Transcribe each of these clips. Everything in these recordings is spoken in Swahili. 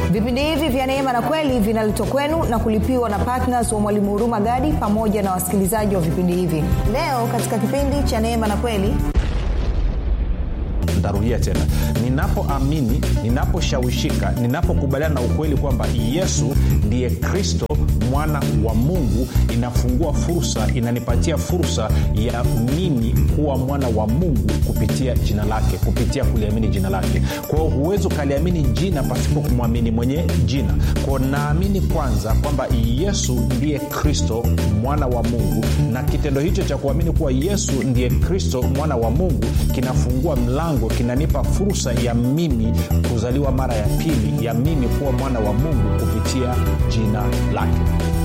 vipindi hivi vya neema na kweli vinaletwa kwenu na kulipiwa na ptns wa mwalimu huruma gadi pamoja na wasikilizaji wa vipindi hivi leo katika kipindi cha neema na kweli ntarudia tena ninapoamini ninaposhawishika ninapokubaliana na ukweli kwamba yesu ndiye kristo mwana wa mungu inafungua fursa inanipatia fursa ya mimi kuwa mwana wa mungu kupitia jina lake kupitia kuliamini jina lake kwao huwezi ukaliamini jina pasipo kumwamini mwenye jina kwao naamini kwanza kwamba yesu ndiye kristo mwana wa mungu na kitendo hicho cha kuamini kuwa yesu ndiye kristo mwana wa mungu kinafungua mlango kinanipa fursa ya mimi kuzaliwa mara ya pili ya mimi kuwa mwana wa mungu kupitia jina lake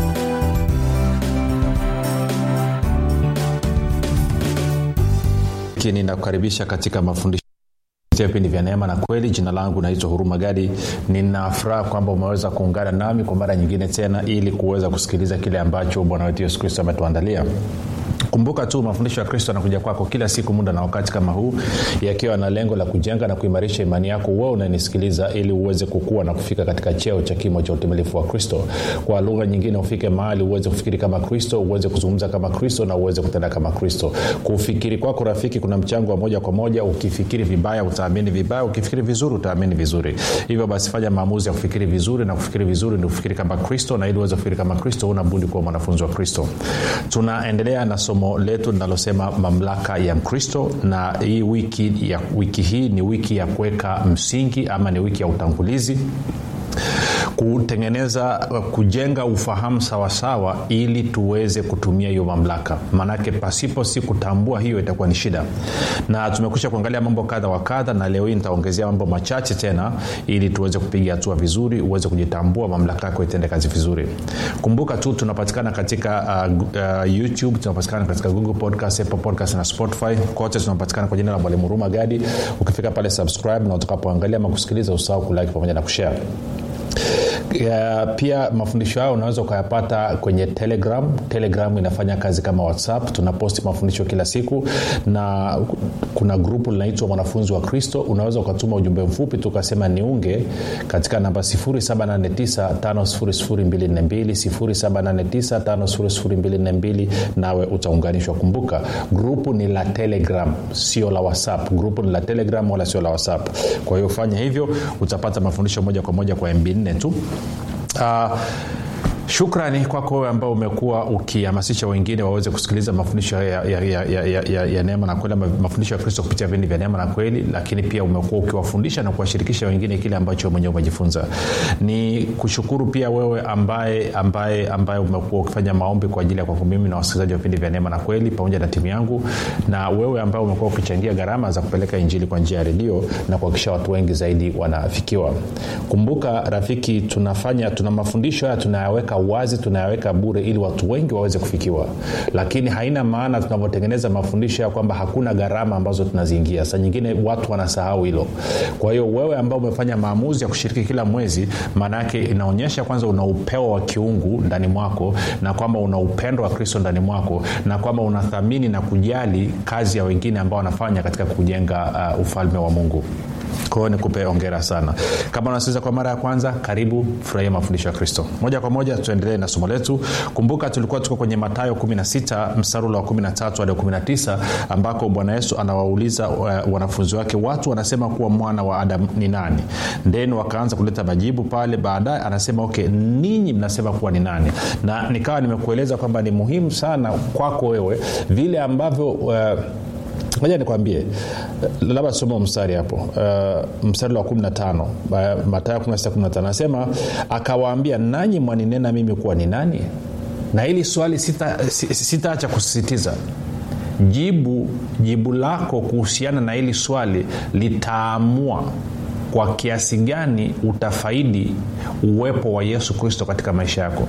ninakukaribisha katika mafundisho vipindi vya neema na kweli jina langu naitwa huruma gadi ninafuraha kwamba umeweza kuungana nami kwa mara nyingine tena ili kuweza kusikiliza kile ambacho bwana wetu yesu kristo ametuandalia kumbuka tu mafundisho ya kristo yanakuja kwako kila siku muda na wakati kama huu yakiwa na lengo la kujenga na kuimarisha imani yako wewe unanisikiliza ili uweze kukua na kufika katika cheo cha kimo cha utimilifu wa kristo kwa lugha nyingine ufike mahali uweze kufikiri kama kristo uweze kuzungumza kama kristo na uweze kutenda kama kristo kufikiri kwako rafiki kuna mchango wa moja kwa moja ukifikiri vibaya utaamini vibaya ukifikiri vizuri utaamini vizuri hivyo basi fanya maamuzi ya kufikiri vizuri na kufikiri vizuri ni kufikiri kama kristo na ili uweze kufikiri kama kristo una budi kuwa mwanafunzi wa kristo tunaendelea na somo letu linalosema mamlaka ya mkristo na hii wiki ya wiki hii ni wiki ya kuweka msingi ama ni wiki ya utangulizi kutengeneza kujenga ufahamu sawasawa ili tuweze kutumia hiyo mamlaka maanake pasipo si kutambua hiyo itakuwa ni shida na tumekusha kuangalia mambo kadha wa kadha na leo hii nitaongezea mambo machache tena ili tuweze kupiga hatua vizuri uweze kujitambua mamlaka yako itende kazi vizuri kumbuka tu tunapatikana katika uh, uh, youtube tunapatikana katika google podcast apple podcast na spotify kote tunapatikana kwa jina la mwalimu huruma gadi ukifika pale subscribe na utakapoangalia ama kusikiliza usahau kulike pamoja na kushare ya, pia mafundisho hayo unaweza ukayapata kwenye telegram telegram inafanya kazi kama whatsapp tunaposti mafundisho kila siku na kuna grupu linaitwa mwanafunzi wa kristo unaweza ukatuma ujumbe mfupi tukasema niunge katika namba 7895242 nawe utaunganishwa kumbuka grupu ni la telegram sio la whatsapp grupu ni la telegram wala sio la whatsapp kwa hiyo fanya hivyo utapata mafundisho moja kwa moja kwa mb 4 tu uh, shukrani kwako wewe ambao umekuwa ukihamasisha wengine waweze kusikiliza mafundisho ya, ya, ya, ya, ya, ya, ya neema na kweli mafundisho ya kristo kupitia vipindi vya neema na kweli lakini pia umekuwa ukiwafundisha na kuwashirikisha wengine kile ambacho mwenyewe umejifunza ni kushukuru pia wewe ambaye ambaye ambaye umekuwa ukifanya maombi kwa ajili ya kwangu mimi na wasikilizaji wa vipindi vya neema na kweli pamoja na timu yangu na wewe ambaye umekuwa ukichangia gharama za kupeleka injili kwa njia ya redio na kuhakikisha watu wengi zaidi wanafikiwa kumbuka rafiki tunafanya tuna mafundisho haya tunayaweka wazi tunayaweka bure ili watu wengi waweze kufikiwa lakini haina maana tunavyotengeneza mafundisho ya kwamba hakuna gharama ambazo tunaziingia saa nyingine watu wanasahau hilo kwa hiyo wewe ambao umefanya maamuzi ya kushiriki kila mwezi maana yake inaonyesha kwanza una upeo wa kiungu ndani mwako na kwamba una upendo wa kristo ndani mwako na kwamba unathamini na kujali kazi ya wengine ambao wanafanya katika kujenga uh, ufalme wa mungu kwao nikupe ongera sana kama unasikiliza kwa mara ya kwanza karibu furahia mafundisho ya kristo moja kwa moja tuendelee na somo letu kumbuka tulikuwa tuko kwenye matayo 16 msarula wa 13 hadi 19 ambako bwana yesu anawauliza uh, wanafunzi wake watu wanasema kuwa mwana wa adam ni nani then wakaanza kuleta majibu pale baadaye anasema okay ninyi mnasema kuwa ni nani na nikawa nimekueleza kwamba ni muhimu sana kwako wewe vile ambavyo uh, moja nikwambie labda soma mstari hapo uh, mstari wa 15 uh, matayo 16 anasema akawaambia nanyi mwaninena mimi kuwa ni nani na hili swali sitaacha sita, sita kusisitiza jibu jibu lako kuhusiana na hili swali litaamua kwa kiasi gani utafaidi uwepo wa yesu kristo katika maisha yako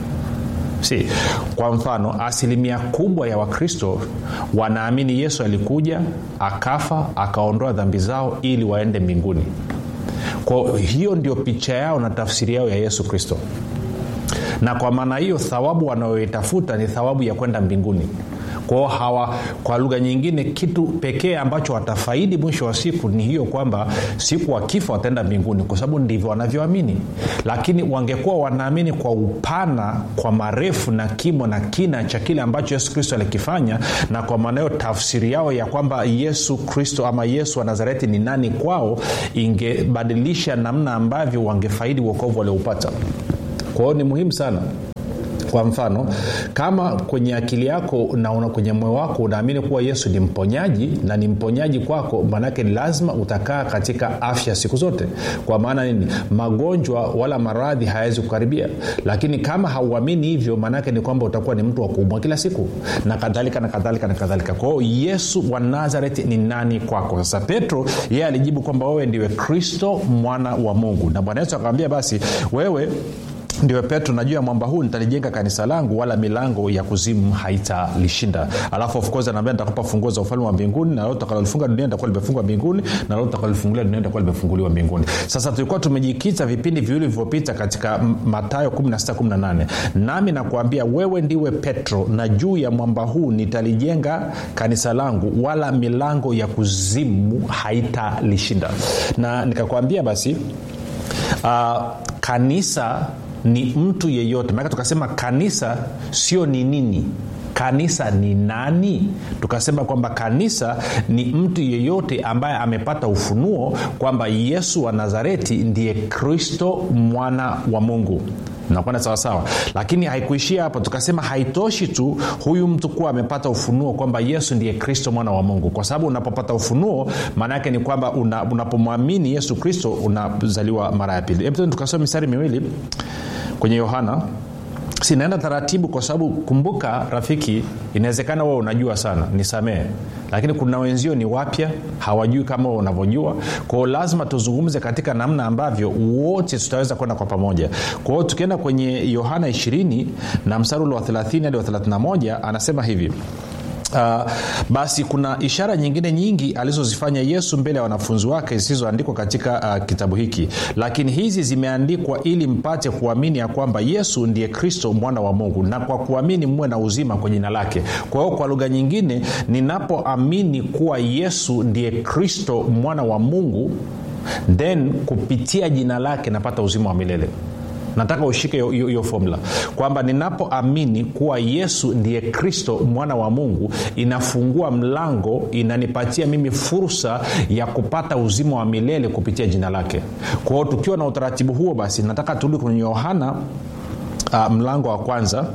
si kwa mfano asilimia kubwa ya wakristo wanaamini yesu alikuja akafa akaondoa dhambi zao ili waende mbinguni kwa hiyo ndio picha yao na tafsiri yao ya yesu kristo na kwa maana hiyo thawabu wanayoitafuta ni thawabu ya kwenda mbinguni kwao hawa kwa lugha nyingine kitu pekee ambacho watafaidi mwisho wa siku ni hiyo kwamba siku wakifa wataenda mbinguni kwa sababu ndivyo wanavyoamini lakini wangekuwa wanaamini kwa upana kwa marefu na kimo na kina cha kile ambacho yesu kristo alikifanya na kwa maana hiyo tafsiri yao ya kwamba yesu kristo ama yesu wa nazareti ni nani kwao ingebadilisha namna ambavyo wangefaidi uokovu walioupata kwa hiyo ni muhimu sana kwa mfano kama kwenye akili yako na una kwenye moyo wako unaamini kuwa yesu ni mponyaji na ni mponyaji kwako maanake lazima utakaa katika afya siku zote kwa maana nini magonjwa wala maradhi hayawezi kukaribia lakini kama hauamini hivyo maanake ni kwamba utakuwa ni mtu wa kuumwa kila siku na kadhalika na kadhalika na kadhalika kwa hiyo yesu wa nazareti ni nani kwako sasa petro yeye alijibu kwamba wewe ndiwe kristo mwana wa mungu na bwana yesu akamwambia basi wewe ndio petro najua mwamba huu nitalijenga kanisa langu wala milango ya kuzimu haitalishinda alafu of course anaambia nitakupa funguo za ufalme wa mbinguni na lolo takalolifunga dunia litakuwa limefungwa mbinguni na lolo takalolifungulia dunia litakuwa limefunguliwa mbinguni sasa tulikuwa tumejikita vipindi viwili vilivyopita katika matayo 1618 nami nakuambia wewe ndiwe petro na juu ya mwamba huu nitalijenga kanisa langu wala milango ya kuzimu haitalishinda na nikakwambia basi uh, kanisa ni mtu yeyote maana tukasema kanisa sio ni nini kanisa ni nani tukasema kwamba kanisa ni mtu yeyote ambaye amepata ufunuo kwamba yesu wa nazareti ndiye kristo mwana wa mungu nakwenda sawasawa lakini haikuishia hapo tukasema haitoshi tu huyu mtu kuwa amepata ufunuo kwamba yesu ndiye kristo mwana wa mungu kwa sababu unapopata ufunuo maana yake ni kwamba una, unapomwamini yesu kristo unazaliwa mara ya pili hebu tukasoma mistari miwili kwenye yohana sinaenda taratibu kwa sababu kumbuka rafiki inawezekana wewe unajua sana nisamehe lakini kuna wenzio ni wapya hawajui kama wewe unavyojua kwao lazima tuzungumze katika namna ambavyo wote tutaweza kwenda kwa pamoja kwa hiyo tukienda kwenye yohana 20 na mstari ule wa 30 hadi wa 31 anasema hivi Uh, basi kuna ishara nyingine nyingi alizozifanya yesu mbele ya wanafunzi wake zisizoandikwa katika uh, kitabu hiki lakini hizi zimeandikwa ili mpate kuamini ya kwamba yesu ndiye kristo mwana wa mungu na kwa kuamini muwe na uzima kwa jina lake kwa hiyo kwa lugha nyingine ninapoamini kuwa yesu ndiye kristo mwana wa mungu then kupitia jina lake napata uzima wa milele nataka ushike hiyo fomula kwamba ninapoamini kuwa yesu ndiye kristo mwana wa mungu inafungua mlango inanipatia mimi fursa ya kupata uzima wa milele kupitia jina lake kwa hiyo tukiwa na utaratibu huo basi nataka turudi kwenye yohana uh, mlango wa kwanza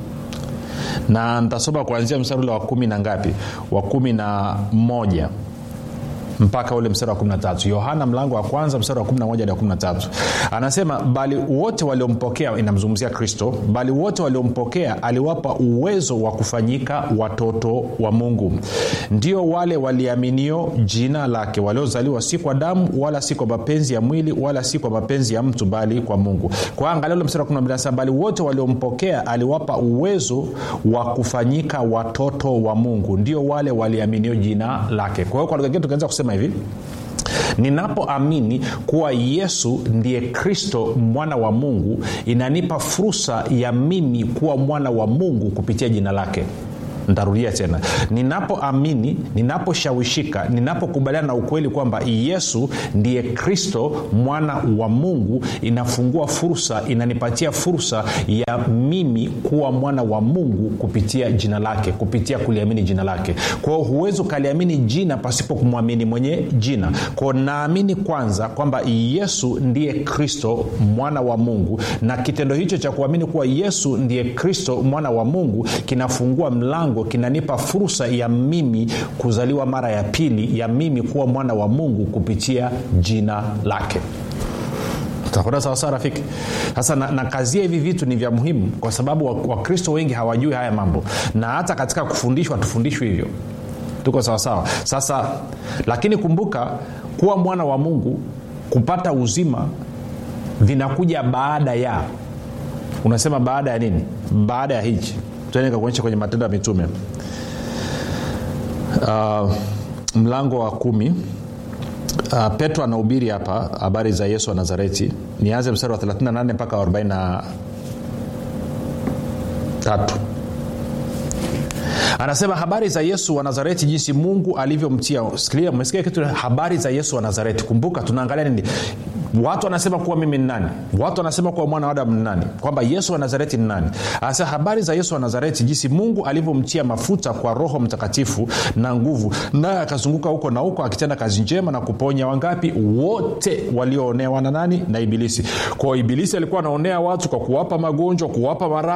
na nitasoma kuanzia mstari ule wa kumi na ngapi wa kumi na moja mpaka ule mstari wa 13 yohana mlango wa kwanza mstari wa 11 hadi wa 13 anasema bali wote waliompokea inamzungumzia kristo bali wote waliompokea aliwapa uwezo wa kufanyika watoto wa mungu ndio wale waliaminio jina lake waliozaliwa si kwa damu wala si kwa mapenzi ya mwili wala si kwa mapenzi ya mtu bali kwa mungu kwa angalia ule mstari wa 12 bali wote waliompokea aliwapa uwezo wa kufanyika watoto wa mungu ndio wale waliaminio jina lake kwa hiyo kwa lugha ingine tukaanza kusema hivi ninapoamini kuwa yesu ndiye kristo mwana wa mungu inanipa fursa ya mimi kuwa mwana wa mungu kupitia jina lake ntarudia tena ninapoamini ninaposhawishika ninapokubaliana na ukweli kwamba yesu ndiye kristo mwana wa mungu inafungua fursa inanipatia fursa ya mimi kuwa mwana wa mungu kupitia jina lake kupitia kuliamini jina lake kwao huwezi ukaliamini jina pasipo kumwamini mwenye jina kwao naamini kwanza kwamba yesu ndiye kristo mwana wa mungu na kitendo hicho cha kuamini kuwa yesu ndiye kristo mwana wa mungu kinafungua mlango mlango kinanipa fursa ya mimi kuzaliwa mara ya pili ya mimi kuwa mwana wa mungu kupitia jina lake takwenda sawasawa rafiki sasa na, na kazia hivi vitu ni vya muhimu kwa sababu wakristo wa wengi hawajui haya mambo na hata katika kufundishwa tufundishwi hivyo tuko sawasawa sasa lakini kumbuka kuwa mwana wa mungu kupata uzima vinakuja baada ya unasema baada ya nini baada ya hichi tuende kakuonyesha kwenye matendo ya mitume uh, mlango wa kumi uh, petro anahubiri hapa habari za yesu wa nazareti nianze mstari wa 38 mpaka 43 anasema habari za yesu wa nazareti jinsi mungu alivyomtia sikilia umesikia kitu habari za yesu wa nazareti kumbuka tunaangalia nini watu wanasema kuwa mimi ni nani watu wanasema kuwa mwana wa adamu ni nani kwamba yesu wa nazareti ni nani anasema habari za yesu wa nazareti jinsi mungu alivyomtia mafuta kwa roho mtakatifu na nguvu naye akazunguka huko na huko akitenda kazi njema na kuponya wangapi wote walioonewa na nani na ibilisi kwao ibilisi alikuwa anaonea watu kwa kuwapa magonjwa kuwapa mara